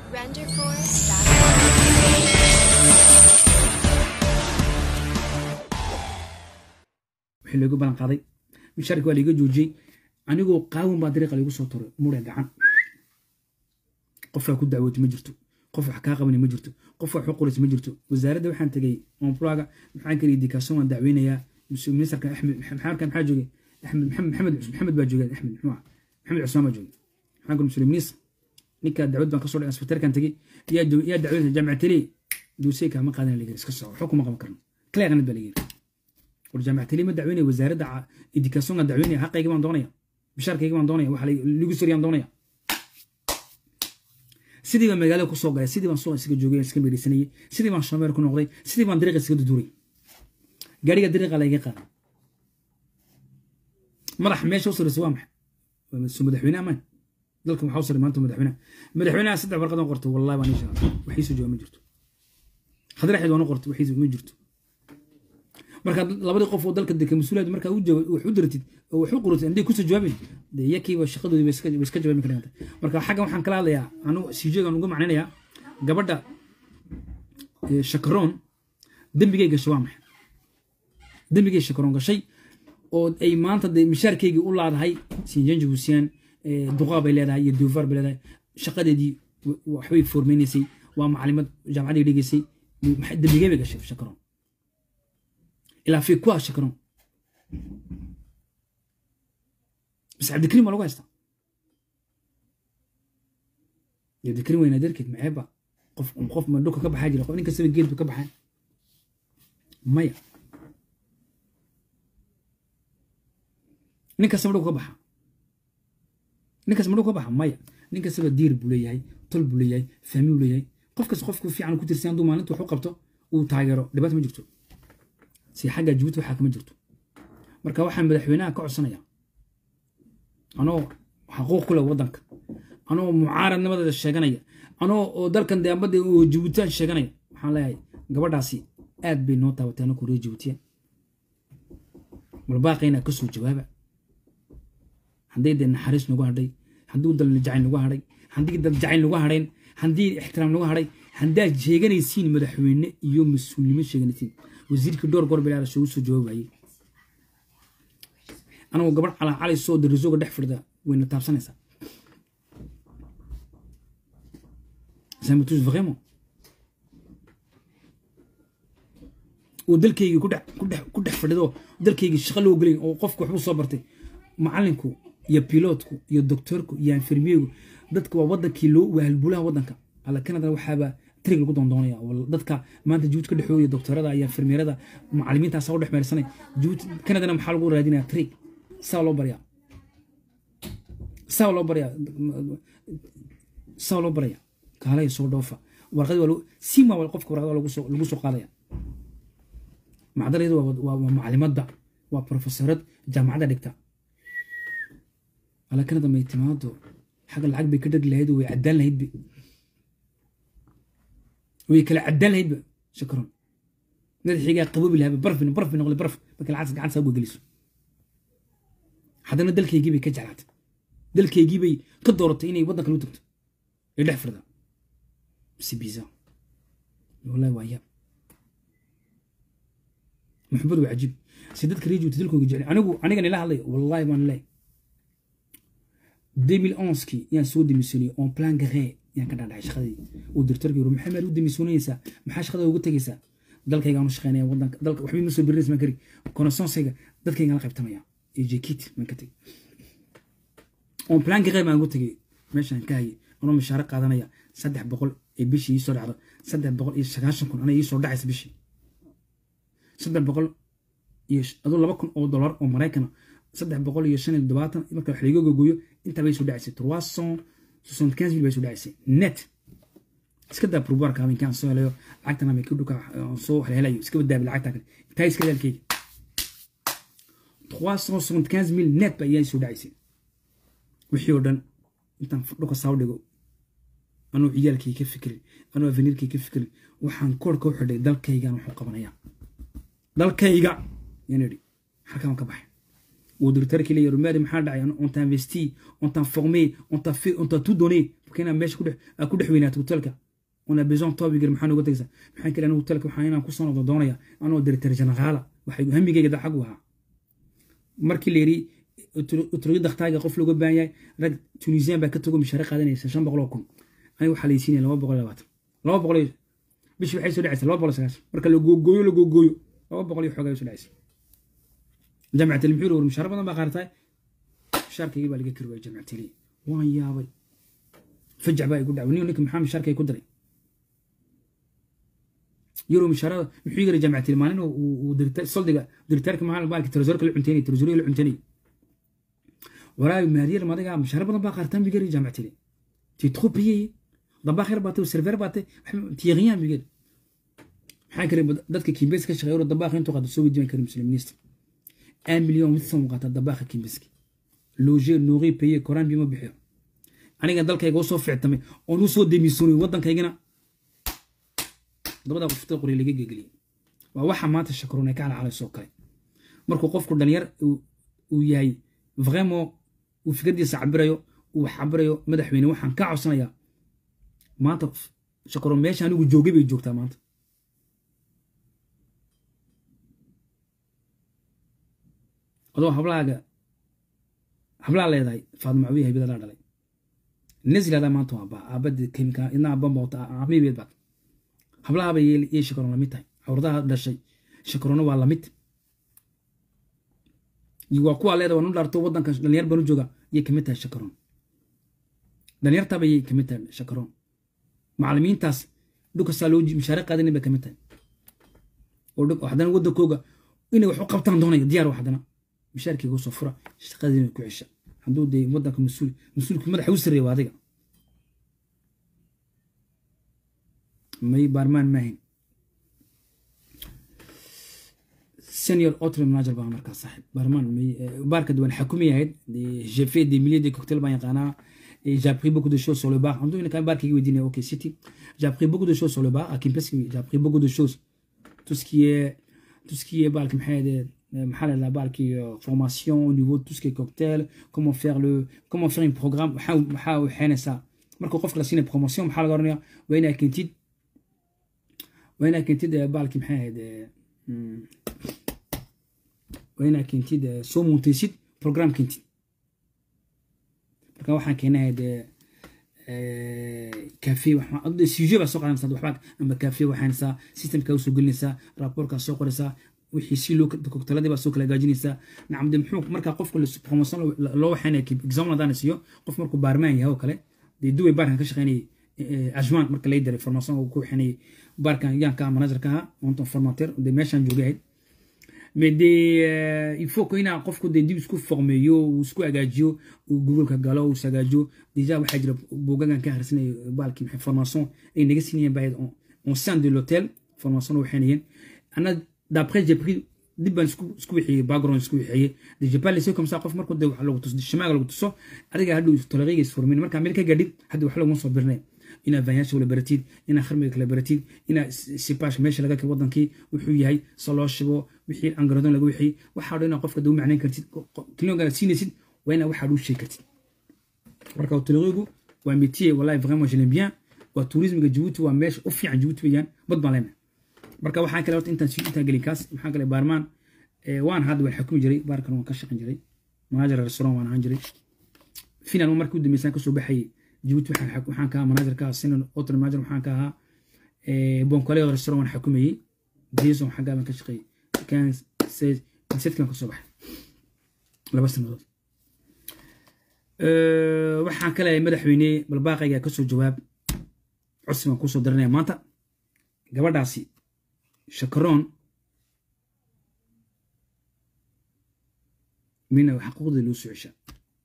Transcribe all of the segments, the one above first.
wixii looga ballan qaaday mishaarki waa laiga joojiyey anigoo qaawan baa dariiqa laigu soo turay mure gacan qofaa ku dacwooti ma jirto qof wax kaa qabani ma jirto qof wax u qoraysa ma jirto wasaaradda waxaan tegey omplaga maxaan kala idikason waan dacweynayaa ministarka axmed maxamarka maxaa joogay axmed maxamed maxamed baa joogay axmed muxuu maxamed cusmaan baa joogay maxaan kala muslim minister ninka dacwad baan kasoo dhigay asfatarkan tegey yaa joogay yaa dacwada jaamacateli duusey kaama qaadan la yiri iska soco waxba kuma qaban karno clearnad baa la yiri war jaamacateli ma dacweynaya wasaaradda idikasonga dacweynaya xaqayga baan doonaya bishaarkayga baan doonaya waxa ligu soriyaan doonaya sidii baan magaalada kusoo galay sidii baan suuqa isaga joogay iska meereysanayay sidii baan shameer ku noqday sidii baan dariiqa isaga duduray gaariga dariiqa layga qaaday madax meesha u sarreysa waa maxay soo madaxweyne amaan dalkan waxaa u sarrey maanta madaxweynaha madaxweynaha saddex warqad aan qortay wallahi baan ishaa waxiisu jooga ma jirto hadraxeed waan u qortay waxiisu ma jirto markaad labadii qof oo dalka deka mas-uuliyad markaa wax u diratid oo wax u qoratid anday kusoo jawaabin de iyakiiba shaqadoodii bay iska jawaabi karaan marka xaggan waxaan kala hadlayaa anu sijeegan uga macnaynayaa gabadha shakaroon dembigay gashay waa maxay dembigay shakaroon gashay oo ay maanta de mishaarkeygii u laadahay sinjanji husiyaan duqaa bay leedahay iyo duufaar bay leedahay shaqadeedii waxbay foormeynaysay waa macalimad jaamacaday dhigaysay dembigay bay gashay shakaroon ilaa fi kuwa shakron bas cabdikariim waa lagu haystaa cabdikariim wayna darkeed maceeba qof qof ma dhulka ka baxaa jira qof nin kastaba geed buu ka baxaa maya nin kastaba dhulka ka baxa nin kastaba dhulka ka baxa maya nin kastaba diir buu leeyahay tol buu leeyahay fahmi buu leeyahay qof kasta qofku fiican ku tirsan hadduu maalinta wax u qabto uu taageero dhibaata ma jirto si xagga jabuuti waxaa kama jirto marka waxaan madaxweynaha ka codsanaya anoo xaquuq ku leh waddanka anoo mucaaradnimadeeda sheeganaya anoo oo dalkan deambada oo jabuutiyan sheeganaya waxaan leeyahay gabadhaasi aad bay noo taabatay anoo reer jabuutiya balbaaqayna ka soo jawaaba hadday dee naxariis nagu hadhay hadduu dal jacayl nagu hadhay haddii dal jacayl nagu hadhayn haddii ixtiraam nagu hadhay haddaad sheeganaysiin madaxweyne iyo mas-uulnimo sheeganaysiin wasiirkii dhowr goor bilaala soo soo jawaabayay anagoo gabadh calaa cali soo darisoga dhex firda wayna taabsanaysaa samitus vraiment oo dalkaygii ku dhex ku dhex ku dhex fadhido dalkaygii shaqo loo gelay oo qofku waxbuu soo bartay macalinku iyo pilootku iyo doktorku iyo infirmiyegu dadka waa wadankii loo wahalbulaha wadanka alla canada waxaaba trig lagu doondoonaya dadka maanta jabuuti ka dhexooya doktorada iyo infirmiyerada macalimiintaasa u dhex meersanay jabuuti canadana maxaa lagu raadinaya trig saa loo baryaa saa loo baryaa saa loo baraya kaalaya soo dhoofa warqadi waa sima waa qofka warqada lagu soo lagu soo qaadaya macdalayadu waa waa macalimadda waa profesorad jaamacadda dhigta ala canada may timaado xagga lacag bay ka dhegi lahayd way caddaan lahaydba way kala caddaan lahaydba shakron madaxiigaa qaboobi lahaaba barfin barfi noqday barf marka lacagtas gacanta saa geliso haddana dalkaygii bay ka jeclaatay dalkaygii bay ka dooratay inay waddan kale u tagto ay dhex firda si biza wallahi waa yaab maxbad waa cajiib si dadka reer juuta dalkooga jeclay anigu anigan ila hadlay wallahi waan leeyahay 2011kii yaan soo demisooniyey on plan garee yaan ka dhaadhacay shaqadii uu directorkii yiri maxamed u demisoonaysaa maxaa shaqada uga tegaysaa dalkaygaan u shaqeynaya wadanka dalka waxba ma soo birinaysa maan kari connaissance-ayga dadkaygaan la qaybtamaya iyo jekit maan ka tegay on plan garee baan ugu tegay meeshaan ka hayay anoo mishaare qaadanaya saddex boqol ee bishii ii soo dhacdo saddex boqol iyo sagaashan kun ana ii soo dhacaysa bishii saddex boqol iyo aduu laba kun oo dollar oo maraykana saddex boqol iyo shan iyo toddobaatan marka wax laiga gogoyo intaa bay soo dhacaysay trois cent soixante quinze mille bay soo dhacaysay net iska daa purboirka habeenkaan soo helayo lacagtan habeenkii dhuka soo heleelayo iska badaabi lacagta kale taa iska daalkeyga trois cent soixante quinze mille net ba iyaa soo dhacaysay wixii oo dhan intaan dhuka saa dhigo anuu ciyaalkay ka fikirin anuu avenirkay ka fikirin waxaan koorka u xidhay dalkaygan wuxuu qabanayaa dalkayga yaan idhi halkaan ka baxay uu directeurkii leeyahay rumaadi maxaa dhacay on t'a investi on t'a formé on t'a fait on t'a tout donné pour inaad meesha ku dhex weynaato hotelka on a besoin toi bigir maxaa nooga tegaysaa maxaan kale anigu hotelka waxaan inaan kusoo noqdo doonaya anoo directeur generaala waxay hamigayga da xag u ahaa markii la yidhi utrogi dakhtaaga qof looga baahan yahay rag tunisian baa ka tago mishaare qaadanaysa shan boqol oo kun aniga waxaa laysiinaya laba boqol iyo labaatan laba boqol iyo bishi waxay soo dhacaysa laba boqol iyo sagaashan marka la googooyo la googooyo laba boqol iyo xoogaa soo dhacaysa jaamicat ilmuxuur war mishaare badan baa qaartaay mishaarkaygii baa laga kari waayay jaamicat ilii waan yaabay fajac baa igu dhacay ninka maxaa mishaarkay ku daray yuro mishaarada muxuu yiri jaamicat ilii maalin uu soldiga diritaarka maxaa baalki tresorka la cunteynay tresoriga la cunteynay waraay maadiyar madiga mishaare badan baa qaartaan bigari jaamicat ilii tu es trop payé dabaa khayr baatay server baatay tiyaqiyan bigari maxaa kale dadka kimbees ka shaqeeyo dabaa intuu qaado soo weydiin kara muslimiinista un million mid soo qaata dabaa kimbeeski loger nourri payer coran bima bixiyo aniga dalkayga usoo fictamay oon usoo demisoonay waddankaygana dabada qofta qori laga gegeliyay waa waxa maanta shakroon ay ka calacalaysoo kale markuu qofku dhalinyar uu yahay vraiment uu fikradiisa cabirayo uu cabirayo madaxweyne waxaan ka codsanayaa maanta shakroon meesha anigu joogay bay joogtaa maanta adoo hablaaga hablaa leedahay faadma cawiya haybadadaa dhalay naziladaa maanta waa baa aabada kemika idna aban bawta amibeed baad hablahaaba yey shakaroon lamid tahay cawradaha dhashay shakaroona waa lamid waa kuwaa leeda waa nu dhaarto waddanka dhalinyar banu jooga yay kamid tahay shakaroon dhalinyartaaba yay kamid tahay shakaroon macalimiintaas dhulkasaa loo mishaare qaadanin bay kamid tahay oo haddana waddankooga inay wax u qabtaan doonaya diyaar haddana mishaarkeyga usoo fura shaqadiina ku cesha hadduu dee waddanka mas-uul mas-uulka madaxa u sarreeya waa adiga may baarmaan maahin senior autre manager baa markaa saaxib baarmaan may baarka duwan xakumi ahayd j'ai fait des milliers de cocktails baan yaqaanaa et j'ai appris beaucoup de choses sur le bar en tout cas barkayga weydiinaya ok city j'ai appris beaucoup de choses sur le bar à Kimpeski j'ai appris beaucoup de choses tout ce qui est tout ce qui est balk maxay محل la balki formation au niveau de tout ce qui est cocktail comment faire le comment faire un programme maxaa waxayna saa marka qofka la siinay promotion maxaa laga oranaya waa inaa kentid waa inaa kentid balki maxay ahayd waa inaa kentid soo muntaysid program kentid marka waxaan keenahayd cafe sujet baa soo qaadanaysaa waxbaa amba cafe waxaanaysaa systemkaa usoo gelinaysaa raporkaa soo qoraysaa wixii si loo koktaladii baa soo kala hagaajinaysaa nacam de muxuu markaa qofka promotion loo waxaynaya example haddaan siiyo qof markuu baarmaan yahay oo kale dee duway baarkan ka shaqeynayay ajman marka lay diray formation ku waxaynayay baarkan yaan ka manager ka ahaa onton formateur de meeshaan joogay ahayd mais de il faut que inaa qofku de dib isku formeeyo uu isku hagaajiyo uu googoleka galo uu ishagaajiyo deja waxaa jira buugagan ka akhrisanaya baalkii maxay formation ay naga siinayeen baa on sein de l'hôtel formation waxaynayeen ana d'après j'ai pris dib baan isku isku wixiyey background isku wixiyey de j'ai pas laissé comme ça qof markuu de wax lagu tuso shimaaga lagu tuso adiga hadhow toleriga isformin marka meel ka gaadhid hadda wax laguma soo birnay inaad vanyaasha wala baratid inaad kharmiga kala baratid inaad sipash meesha laga kay wadankii wuxuu yahay se loo shibo wixii angaradon laga wixii waxaa dhan inaad qofka dau macnayn kartid kilogana siinaysid waa inaad waxaa dhuu sheegi kartid marka tolerigu waa métier wallahi vraiment je l'aime bien waa tourismiga jabuuti waa meesha u fiican jabuuti weeyaan bad baan leenahay marka waxaan kale horta intaan intaan gelin kaas maxaa kale baarmaan waan hadda waan xukumi jiray baarkan waan ka shaqan jiray manager restaurant waan ahaan jiray final markii u dambeysaan kasoo baxayay jabuuti waxaan ka ahaa manager ka ahaa sinan hotel manager waxaan ka ahaa bonkole restaurant waan xukumayey jason xaggaa baan ka shaqeeyey kan sedkan kasoo baxay laba sanadood waxaan ka leeyahay madaxweyne balbaaqayga kasoo jawaab codsi baan kusoo daranaya maanta gabadhaasi shakaroon mina xaquuqda loo soo ceshaa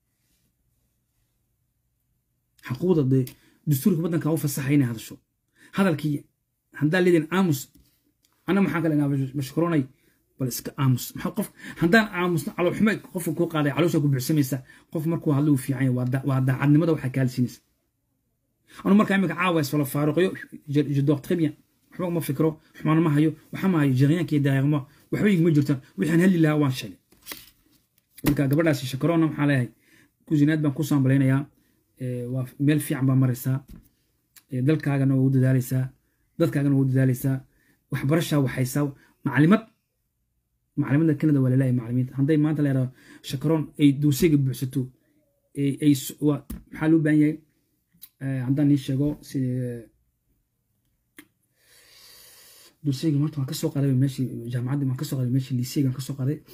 xaquuqda dee dastuurka waddanka u fasaxay inay hadasho hadalkii haddaa leedin aamus ana maxaan kale mashkuroonay bal iska aamus maxaa qof haddaan aamusno caloolxume qofka kuu qaaday caloosha ku buuxsamaysa qof markuu hadlo uu fiican yahay waa daacadnimada waxaa kaalsiinaysa anu markaa imika caawa isfala faaruqyo je dors très bien waxba uma fikro xumaan ma hayo waxa ma hayo jariyaanka iyo daayaqmo waxba iguma jirtaan wixaan heli lahaa waan sheegay marka gabadhaasi shakarona maxaa leeyahay kusinaad baan ku saambalaynayaa waa meel fiican baa maraysaa dalkaagana waa u dadaalaysaa dadkaagana waa u dadaalaysaa waxbarashaa waxaysaa macalimad macalimada canada waa laleeyahay macalimiinta hadday maanta la yidhahdo shakaroon ay duusayga buuxsato ay maxaa loo baahan yahay haddaan nii sheego si duusayga marta waan kasoo qaaday meeshii jaamacaddii waan kasoo qaaday meeshii liiseyga waan kasoo qaaday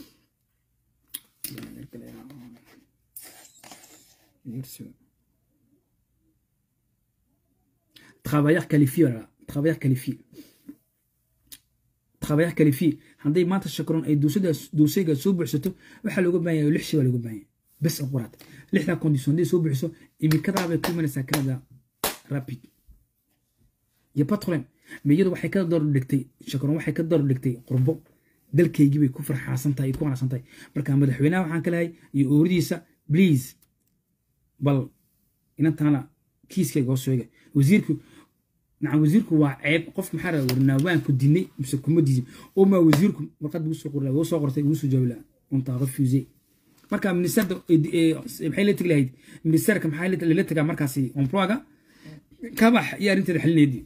travailleur qualifié voilà travailleur qualifié travailleur qualifié hadday maanta shakaroon ay duusayga soo buuxsato waxaa looga baahan yahay lix shay baa looga baahan yahay bes quraad lixdaa condition hadday soo buuxiso imikadaa bay ku imanaysaa canada rapid iyo pas problème mais iyadu waxay ka door dhigtay shakaroon waxay ka door dhigtay qurbo dalkaygii bay ku farxaasan tahay ku qanacsan tahay marka madaxweynaha waxaan ka lehay iyo ooridiisa please bal inantaana kiiskayga hoos sheega wasiirku nacam wasiirku waa ceeb qof maxaa raa warnaa waan ku dinay mise kuma diidin oo maa wasiirku warqad buu soo qorla wuu soo qortay wuu soo jawaabi lahaa untaa refuse marka ministerda maxay la tegi lahayd ministerka maxaa lala tegaa markaasi employga kabax iyo arrinteeda xalineedii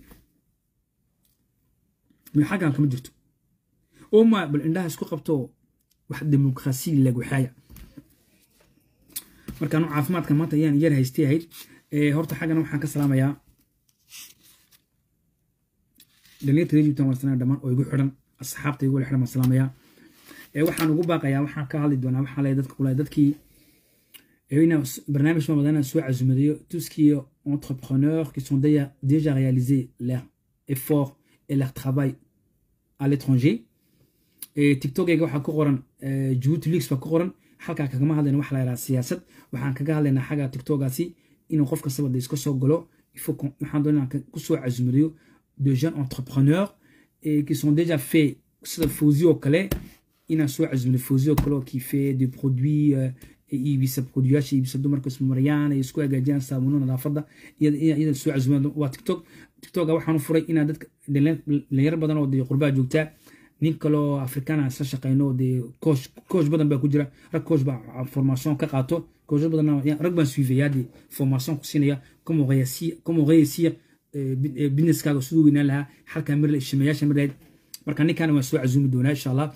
xaggan kama jirto oo maa bal indhaha isku qabto wax demokrasi laguxaaya marka anu caafimaadka maanta ayaan yar haystay ahayd horta xaggana waxaan ka salaamayaa dhalinyarta reejibtan waan salaamaya dhammaan oo igu xidhan asxaabta igu xidhan waan salaamayaa waxaan ugu baaqayaa waxaan ka hadli doonaa waxaa leeyahay dadka kule dadkii ina barnaamij ma badan soo casumadeeyo tout ce qui est entrepreneurs qui sont déjà déjà réalisé leur effort et leur travail à l'étranger tiktokeyga waxaa ku qoran djibouti leaks baa ku qoran halkaa kagama hadlayna waxa la yidhaha siyaasad waxaan kaga hadlaynaa xagga tiktokaasi inuu qof kastaba de iska soo galo waxaan doonaa kusoo casumadeeyo de jeunes entrepreneurs qui sont déjà fait sida fawzi oo kale inaan soo casumaday fawzi oo kale oo qui fait des produits iibisa produyaasha iibisa dumarka ismamariyaan ay isku hagaajiyaan saabuno nadaafadda iyada soo casumaad waa tiktok tiktoka waxaan u furay inaa dadka dhalinyaro badan oo dee qurbaa joogtaa nin kaloo afrikaana isla shaqeyno dee coach coach badan baa ku jira rag coach baa formation ka qaato coach badan rag baan suifayaa dee formation ku siinaya como réussir como réussir businesskaaga siduu weynaan lahaa halkaa mir shimayaasha mir lahayd marka ninkaana waan soo casuumi doonaa insha allah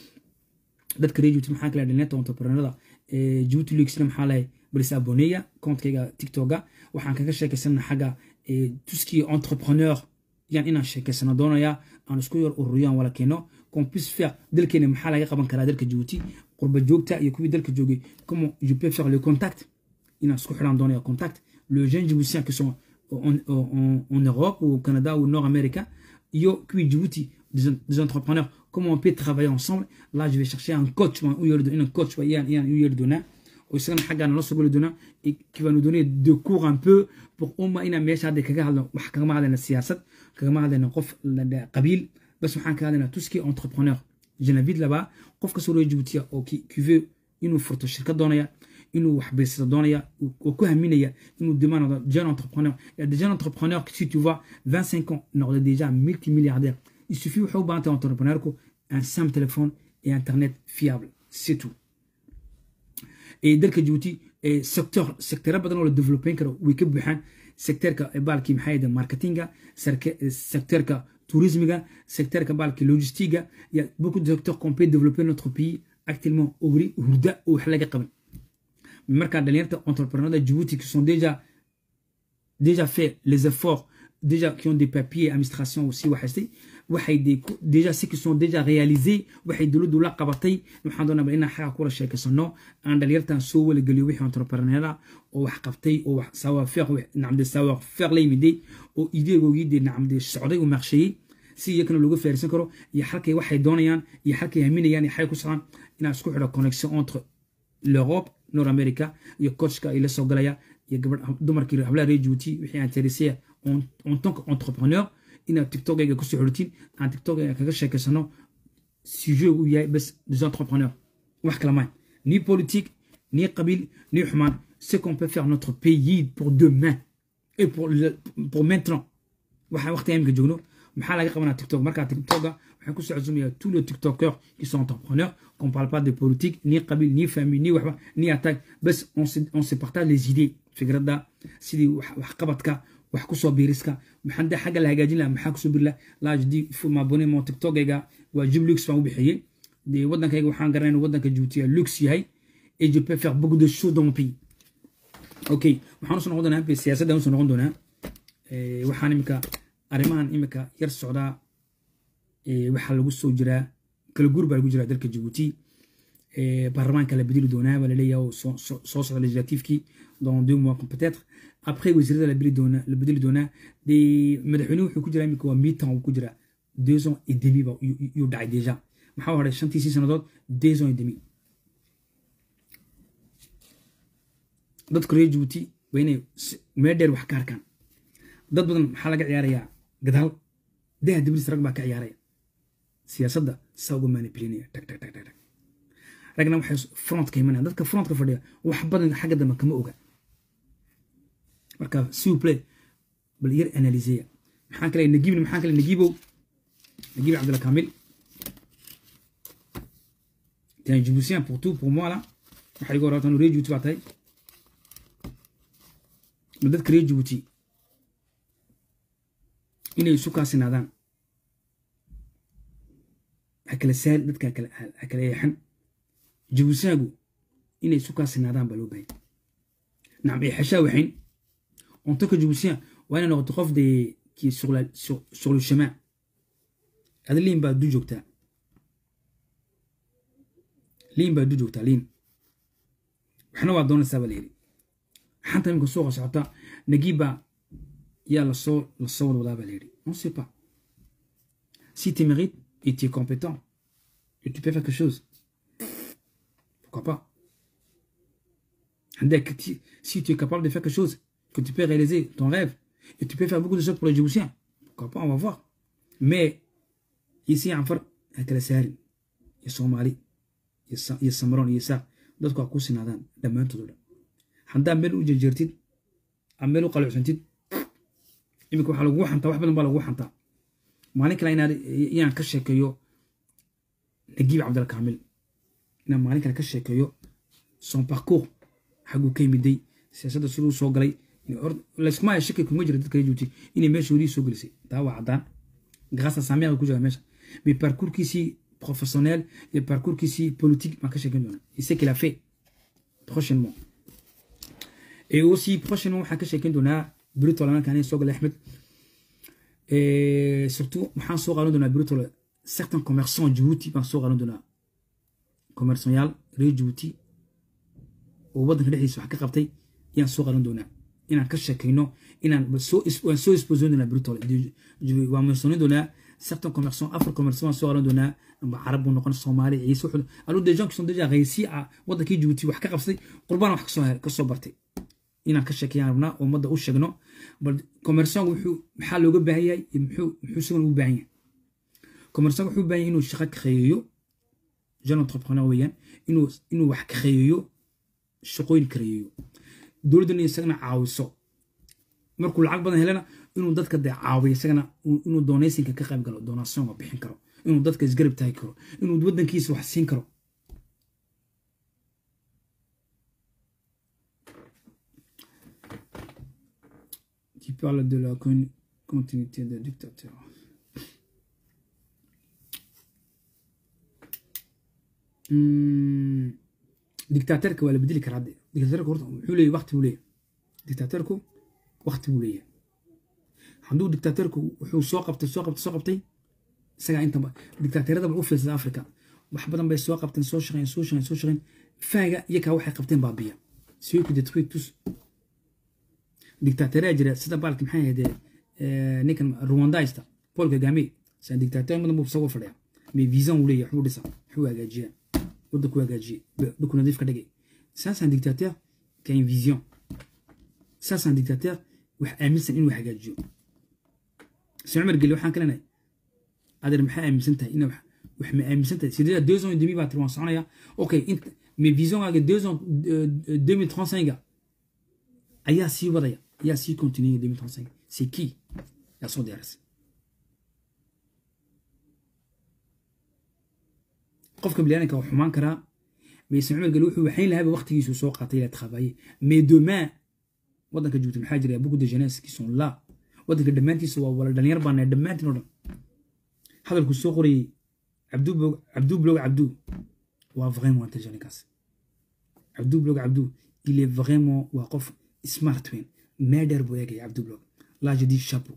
dadka reer jibuuti maxaa kale dhalinyarta entrepreneurada jibuuti leaguesna maxaa lahay balis aboneya kontkayga tiktoka waxaan kaga sheekaysana xagga tuskii entrepreneur yaan inaan sheekaysano doonayaa aan isku yar ururiyo aan wala keeno compus faire dalkeena maxaa laga qaban karaa dalka jibuuti qurba joogta iyo kuwii dalka joogay comment je peux faire le contact inaan isku xidhaan doonaya contact le jeune jiboutien qui sont en, en, en Europe ou au Canada ou au Nord America iyo kuwii Djibouti des, des entrepreneurs comment on peut travailler ensemble là je vais chercher un coach u yeeri un coach yaan yaan u yeeri doonaa oo isagana xaggaana la soo geli doonaa qui va nous donner de cours un peu pour uma inaan meesha hadda kaga hadlo wax kagama hadlayna siyaasad kagama hadlayna qof qabiil bas waxaan ka hadlaynaa tout ce qui est entrepreneur je l'invite là-bas qof kasoo reer Djibouti oo qui veut inuu furto shirkad doonaya inuu wax baysado doonaya oo ku haminaya inuu demande jeune entrepreneur il y a des jeunes entrepreneurs qui si tu vois 25 ans noqda déjà multimilliardaire il suffit wuxuu u baahan tahay entrepreneurku un simple téléphone et internet fiable c'est tout et dalka Djibouti secteur secteur badan oo la développer karo way ka buuxaan secteurka baalkii maxay ahayd marketinga secteurka tourismiga secteurka baalkii logistiga il y a beaucoup de secteurs qu'on peut développer notre pays actuellement ogri hurda oo wax laga qaban marka dhalinyarta entrepreneurs Djibouti qui sont déjà déjà fait les efforts déjà qui ont des papiers administration aussi waxaystay waxay déjà ceux qui sont déjà réalisés waxay dowladdu la qabatay waxaan doonaa inaan xaga kula sheekaysano aan dhalinyartan soo walageliyo wixii entrepreneura oo wax qabtay oo wax savoir faire nacamde savoir faire la yimiday oo ideegoogii dee nacamde socday uu maqsheeyey si iyakana looga faarisan karo iyo halkay waxay doonayaan iyo halkay haminayaan iyo xay ku socdaan inaan isku xidho connexion entre l'Europe Nord America iyo coachka ila soo galaya iyo gabadh dumarkii hablaha reer Djibouti wixii intéressé en, en tant qu'entrepreneur inaad tiktokayga kusoo xidhatiin aan tiktokayga kaga sheekaysano sujet uu yahay bas des entrepreneurs wax kala maay ni politique ni qabiil ni xumaan ce qu'on peut faire notre pays pour demain et pour, le, pour maintenant waxaa waqti imika joogno maxaa laga qabanaa tiktok markaa tiktoka waxaan ku socodsumayaa tous les tiktokers qui sont entrepreneurs qu'on parle pas de politique ni qabiil ni famille ni waxba ni attaque bas on se, on se partage les idées fikradda sidii waxqabadka wax kusoo biiriska maxaan dee xagga la hagaajin lahaa maxaa kusoo biiri lahaa laajdi mabone mo tiktokayga waa jib lux baan u bixiyey dee waddankayga waxaan garanay inuu waddanka juutiya lux yahay et je peux faire beaucoup de choses dans mon pays ok waxaan usoo noqon doonaa siyaasadda usoo noqon doonaa waxaan imika arrimahan imika yar socdaa waxaa lagu soo jiraa kala guur baa lagu jiraa dalka jabuuti baarlamaanka la bedeli doonaa baa laleeyahay oo soo socda legislatifkii dans deux mois peut-être après wasiirada la bedeli doonaa la bedeli doonaa dee madaxweynuhu wuxuu ku jiraa imika waa mitan uu ku jiraa deux ans et demi ba yuu dhacay déjà maxaa horay shantii sii sannadood deux ans et demi dadka reer jabuuti waa inay meel dheer wax ka arkaan dad badan maxaa laga ciyaarayaa gadaal daha diblis rag baa ka ciyaaraya siyaasadda saa uga manipulinaya tag tag tag tag tag ragna waxay frontka imanaya dadka frontka fadhiya wax badan xagga dambe kama oga marka siuple bal yar analiseya maxaa kale nagiibna maxaa kale nagiibow nagiib cabdilla kamil t'es un Djiboutien pour tout pour moi là waxaa iga horata reer Djibouti baa tahay ma dadka reer Djibouti inay isu kaasinaadaan ha kala saar dadka ha kala eexan jabuusaagu inay isu kaasinaadaan baa loo bahay nacam eexashaa waxayn ontaka jabuusiya waa inay noqoto qof dee kii sur le chemin ada liin baa du joogtaa liin baa du joogtaa liin waxna waa doonaysaa baa la yidhi xanta imika suuqa socota nagiib baa yaa lasoo lasoo wada wadaa baa la yidhi on sait pas si tu mérites et tu es compétent et tu peux faire quelque chose pourquoi pas si tu es capable de faire quelque chose que tu peux réaliser ton rêve et tu peux faire beaucoup de choses pour les Djiboutiens pourquoi pas on va voir mais ici en far hakala saarin iyo soomaali iyo samron iyo saaq dadku waa ku sinaadaan dhammaantood o dhan haddaa meel u jejeertid ama meel u qalucsantid iminka waxaa lagugu xantaa wax badan baa lagugu xantaa maalin kale inaad inaan ka sheekeeyo nagiib cabdilkaamil inaan maalin kale ka sheekeeyo son parcours xaguu ka yimiday siyaasadda siduu soo galay layskuma haya shaki kuma jira dadka juuti inay meeshoodii soo gelisay taa waa caddaan grâce à sa mère ku jira meesha mais parcourskiisii professionnel et parcourskiisii politique baan ka sheekeyn doonaa et ce qu'il a fait prochainement et aussi prochainement waxaan ka sheekeyn doonaa britol markaan soo galay axmed surtout waxaan soo qaadan doonaa britol certains commerçants djibouti baan soo qaadan doonaa commerçanyaal reer djibouti oo waddanka dhexdiisa wax ka qabtay ayaan soo qaadan doonaa inaan ka sheekayno inaan waan soo exposin doonaa britol waan mentionin doonaa certains commerçants afar commerçants baan soo qaadan doonaa amba carab buu noqon soomaali ciise wuxuu alors des gens qui sont déjà réussi à waddankii djibouti wax ka qabsay qurbaan wax kasoo bartay inaan ka sheekayaan rabnaa ummadda u sheegno bal commerçangu wuxuu maxaa looga baahan yahay muxuu muxuu isagan ugu baahan yahay commerçangu wuxuu u baahan yahay inuu shaqo kareeyo jeune entrepreneur weeyaan inuu inuu wax kareeyo shaqooyin kareeyo dowladdana isagana caawiso markuu lacag badan helana inuu dadka dee caawiyo isagana inuu doonaysinka ka qayb galo donationga bixin karo inuu dadka isgarab taagi karo inuu waddankiisa wax siin karo qui parle de la continuité des dictateurs. Hmm. dictateurka waa la bedeli karaa hadde dictateurka horta wuxuu leeyahy waqti buu leeyahy dictateurku waqti buu leeyahay hadduu dictateurku wuxuu soo qabtay soo qabtay soo qabtay isagaa intaba dictateurada bal u fiirsada africa wax badan bay soo qabteen soo shaqeen soo shaqeen soo shaqeen faaga iyakaa waxay qabteen baabiya siway ku detruit tous dictateura jira sida baalki maxay ahayd ninkan rwandaysta paul kagame saa dictateur madan buu isagoo fadhiya mais vision uu leeyahay waxbuu dhisa waxbuu hagaajiyaa waddanku hagaajiyey dhulku nadiif ka dhigay ça c'est un dictateur qui a une vision ça c'est un dictateur wax aaminsan inuu hagaajiyo si cumar geli waxaan kaleenahay adeer maxaa aaminsan tahay ina wax ma aaminsan tahay sidee deux ans et demi baa tiri waan soconaya okay mais vision aaga deux ans deux mille trente cinq ayaa sii wadaya ayaa sii continuer deux mille trente cinq c'est qui yaa soo diyaarisay qofka bilaadanka waa xumaan karaa mayse cumar geli wuxuu waxayn lahaaba waqtigiisu soo qaatay ila taqaabaye mais demain waddanka joogta maxaa jira beaucoup de jeunesse qui sont là waddanka dhammaantiisa waa wala dhalinyar baana dhammaantiin oo dhan hadalku soo qorayey cabdu cabdu blog cabdu waa vraiment intelligent ninkaas cabdu blog cabdu il est vraiment waa qof smart weyn meedheer buu eegaya cabdu blog là je dis chapeau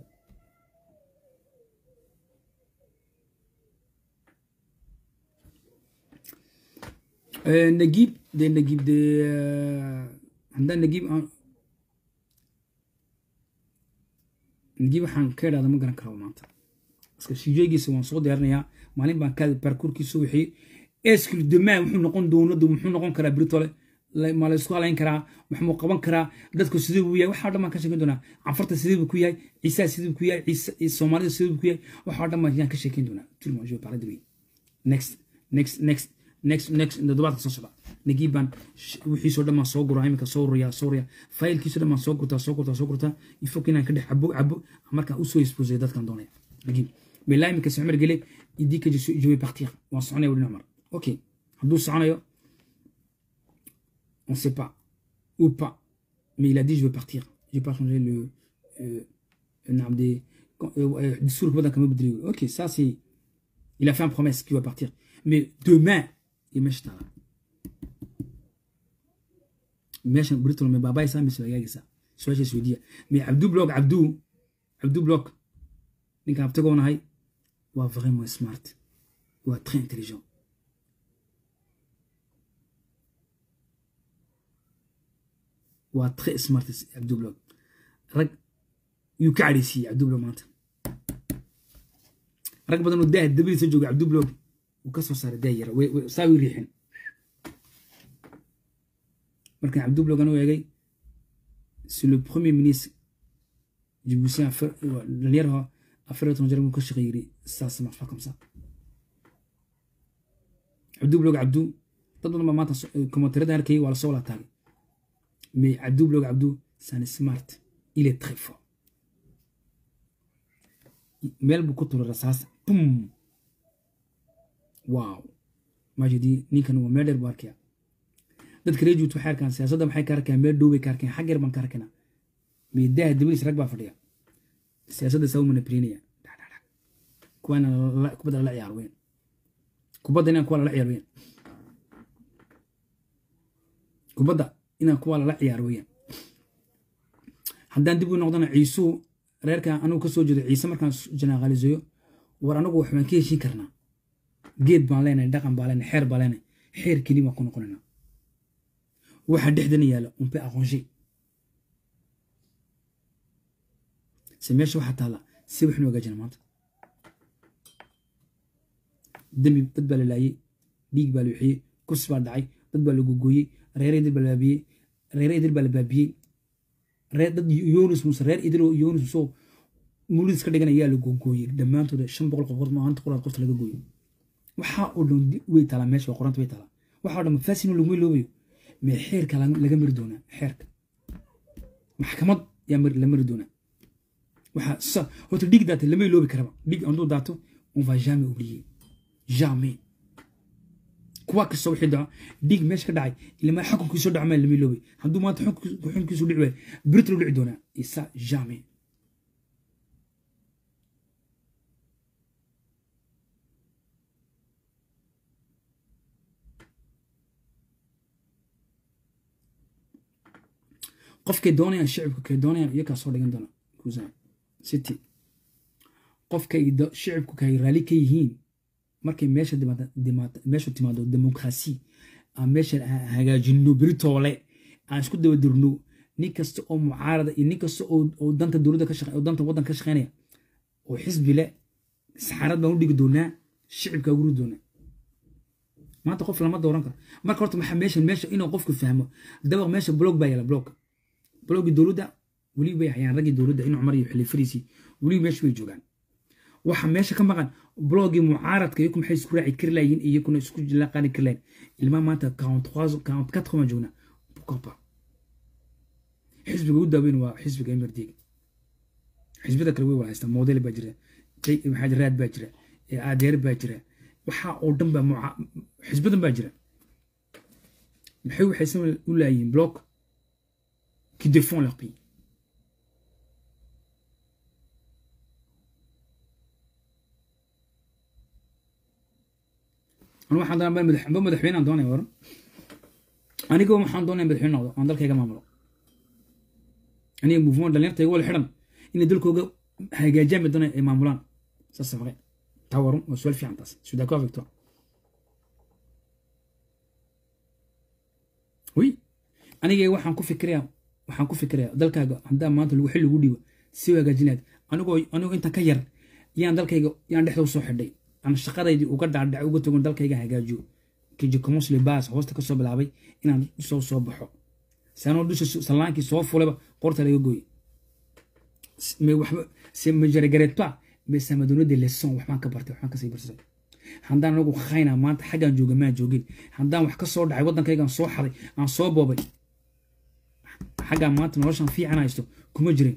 نجيب دي نجيب دي عندنا نجيب نجيب waxaan ka idhahda ma garan karo maanta iska shijeegiisa waan soo diyaarinayaa maalin baan ka parcourkiisa wixii escul demain wuxuu noqon doonadu muxuu noqon karaa britole ma la isku halayn karaa maxmuu qaban karaa dadku sidee buu yahay waxaa dhan baan ka sheekeyn doonaa canfarta sidee buu ku yahay ciisaa sidee buu ku yahay soomaalida sidee buu ku yahay waxaa dhan baan ka sheekeyn doonaa tulma je parler de lui next next next next next toddobaadka soo socda nagib baan wixiisoo dhan baan soo guraa iminka soo ruriyaa soo ruriyaa faylkiisoo dhan baan soo gurtaa soo gurtaa soo gurtaa ifok inaan ka dhex cabo cabo markaan usoo exposay dadkan doonaya nagib mais là iminka cumar gele il dit que je suis je vais partir waan soconaya weli cumar ok hadduu soconayo on sait pas ou pas mais il a dit je vais partir je vais pas changer le euh, naam des discours waddanka ma bedeli ok ça c'est il a fait une promesse qu'il va partir mais demain iyo meesha taala meeshan britol me baabaysaa mise hagaagaysaa su-aasha isweydiiya mais cabdu blog cabdu cabdu blog ninkaan abtagoonahay waa vraiment smart waa très intelligent waa très smart cabdu blog rag yuu ka cadhaysiiyey cabdu blog maanta rag badan oo daah dabadiisa jooga cabdu blog wuu ka soo saaray daa yara saa way riixin markaan cabdu blog anu eegay c'est le premier ministre djiboutien dhalinyaraha afar iyo toban jar buu ka shaqeey yiri ça ça marche pas comme ça cabdu blog cabdu dad badan baa maanta commentairada arkayay waa lasoo wala taagay mais cabdu blog cabdu c'est un smart il est très fort meel buu ku turay rasaas bum waaw majidi ninkan waa meel dheer buu arkaya dadka reer juut waxay arkaan siyaasadda maxay ka arkayaan meel dhow bay ka arkayaan xag yar baan ka arkaynaa meedaha dabadiis rag baa fadhiya siyaasadda saa u manipulinaya kuwaana kubadda lala ciyaar weyn kubadda inaan kuwa lala ciyaar weyn kubadda inaan kuwa lala ciyaar weyn haddaan dib u noqdana ciisuu reerka anugu ka soo jeedo ciise markaan janaaqaliseeyo war anagu wax baan ka heshin karnaa geed baan leenahay dhaqan baan leenahay xeer baan leenahay xeer keli baan ku noqonayna waxa dhexdana yaala on peut arranger se meesha waxaa taala si waxnu hagaajina maanta dembi dad baa la laayey dhiig baa la wixiyey kursi baa dhacay dad baa la gogooyey reere idil baa la baabiyey reere idil baa la baabiyey reer dad yunus muse reer idil oo yunus musoo muulidis ka dhigan ayaa la gogooyey dhammaantooda shan boqol qof maanta quraad qofta laga gooyo waxaa oo dhan way taalaa meesha waa qoranta way taalaa waxaa oo dhan mafaasino laguma loobayo mee xeerka laga mari doonaa xeerka maxkamad yaa la mari doonaa waxaa horta dhiig daata lama iloobi karaba dhiig handuu daato on va jamais oublier jamais kuwa kasta wixii dhaco dhiig meesha ka dhacay ilama xukunkiisu dhaco maa lama iloobay hadduu maanta xukunkiisu dhici waayo britlu dhici doonaa isa jamais qofkay doonayaan shicibka kay doonayaan iyakaa soo dhigan doona kusa city qofkay shicibku kay raali ka yihiin markay meesha meeshu timaado demokrasi aan meesha hagaajino beritoole aan isku daba dirno nin kasta oo mucaarada iyo nin kasta oo danta dowladda ka shaqe oo danta waddan ka shaqeynaya oo xisbi le saxaarad baan u dhigi doonaa shicibka ugu ridi doonaa maanta qof lama dooran karo marka horta maxaa meesha meesha inuu qofku fahmo dabaq meesha blog baa yaala blog blogii dowladda weli bay hayaan raggii dowladda in cumar iyo xilifadiisii weli meesha way joogaan waxa meesha ka maqan blogii mucaaradka iyaku maxay isku raaci kari layihiin iyakuna isku laqaani kari layihin ilmaa maanta quarante quatre baan joognaa pourquoi xisbiga ugu daaweyn waa xisbiga emerdiga xisbiyada kale way wala haystaa model baa jira maxaa raad baa jira adeer baa jira waxaa oo dhan baa muca xisbadan baa jira maxay waxaysan u laayihiin bloc qui défend leur pays anu waxaan doonaa ba madax ba madaxweyne aan doonaya waran aniga waxaan doonaya madaxweyne noqdo aan dalkayga maamulo aniga mouvement dhalinyarta iga wala xidhan inay dalkooga hagaajiyaan bay doonaya ay maamulaan saas faqe taa waran waa su'aal fiican taas suis d'accord avec toi oui aniga waxaan ku fikirayaa waxaan ku fikirayaa dalkaaga haddaa maanta lagu xil lagu dhiibo si hagaajinaad anigoo anigoo inta ka yar yaan dalkayga yaan dhexda usoo xidhay aan shaqadaydii uga dhaadhac uga tagon dalkayga hagaajiyo kijicomosle bas hoosta kasoo bilaabay inaan soo soo baxo sanoo dusha salaankii soo fulaba qorta laga gooy mais waxba c'est me je regrette pas mais ça m'a donné des leçons waxbaan ka bartay waxbaan kasii barsay haddaan anagu khayna maanta xaggaan jooga maan joogin haddaan wax ka soo dhacay waddankaygaan soo xaday aan soo boobay xaggaan maanta noloshaan fiican haysto kuma jirin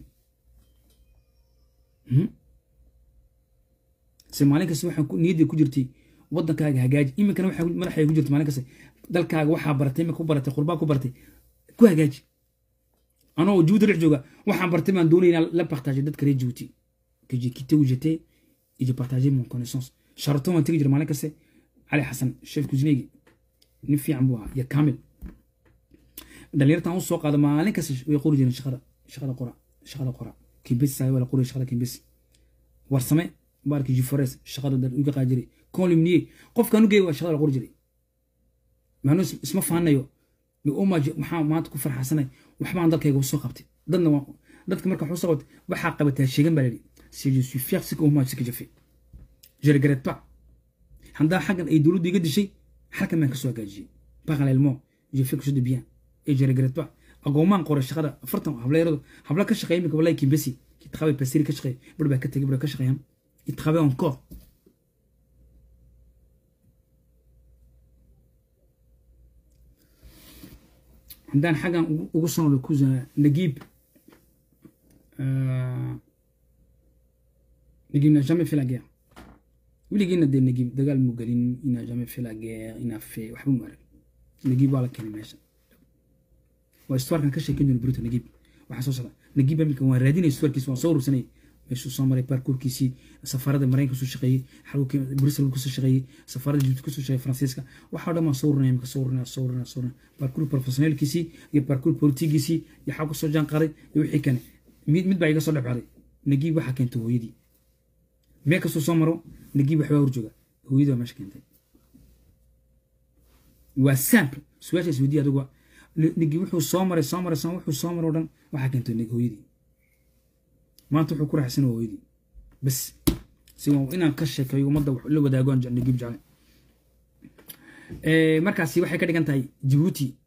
se maalin kasta waxaa niyadda ku jirtay waddankaaga hagaaji iminkana waxaa madaxay ku jirta maalin kasta dalkaaga waxaa baratay imika ku baratay qurbaa ku baratay ku hagaaji anoo juuti dhex jooga waxaan bartay baan doonaya inaan la partager dadka reer juuti que j'ai quitté où j'étais et j'ai partagé mon connaissance sharaton waan tegi jira maalin kaste cali xasan chef cuisineegi nin fiican buu ahaa iyo kamil dhalinyartan u soo qaada maalin kasta way qori jireen shaqada shaqada qora shaqada qora kimbesi saa waa la qoriya shaqada kimbesi warsame baarki jifores shaqada dar uga qaadi jiray columnier qofkan u geey waa shaqada la qori jiray maanu isma faanayo umaj maxaa maanta ku farxasanay waxbaan dalkayga usoo qabtay dadna waa dadka marka waxu soo qabtay waxaa qabataa sheegan baa la yidhi si je suis fier ce que umaj ce que je fais je regrette pas haddaa xaggan ay dowladdu iga dishay halkan baan kasoo hagaajiyey parallèlement j'ai fait quelque chose de bien et je regrette pas agoomaan qoray shaqada afartan hableeradu habla ka shaqeeya imika wallahi kimbesi qui travaille pasiri ka shaqeeya bar baa ka tegay bar ka shaqeeyaan il travaille encore haddaan xaggan ugu soo noqdo kusa nagiib nagiib n'a jamais fait la guerre weligiina dee nagiib dagaal mu gelin inaa jamais fait la guerre inaa fe waxba mu arag nagiib waa la keenay meesha waa istuarkan ka sheekan jiro bruto nagiib waxaa soo socda nagiib imika waan raadinay istuarkiisa waan soo urursanay meeshuu soo maray baarkuurkiisii safaarada maraykanka kusoo shaqeeyey xalka brussel kusoo shaqeeyey safaarada jibuuti kusoo shaqeeyey faransiiska waxaa dhan baan soo urinaya imika soo urinaya soo urinaya soo urinaya baarkuur professionaalkiisii iyo baarkuur politigiisii iyo xaa kusoo jaan qaaday iyo wixii kane mid mid baa iga soo dhexbacday nagiib waxaa keentay hooyadii meel kastuu soo maro nagiib waxbaa horjooga hooyadii baa meesha keentay waa sample su-aashaas weydiya adigu nagiib wuxuu soo maray soo maray wuxuu soo maray o dhan waxaa keentay hooyadii maanta wuxuu ku raaxsan hooyadii bas si inaan ka sheekeeyo ummadda la wadaago nagiib jeclay markaasi waxay ka dhigan tahay jabuuti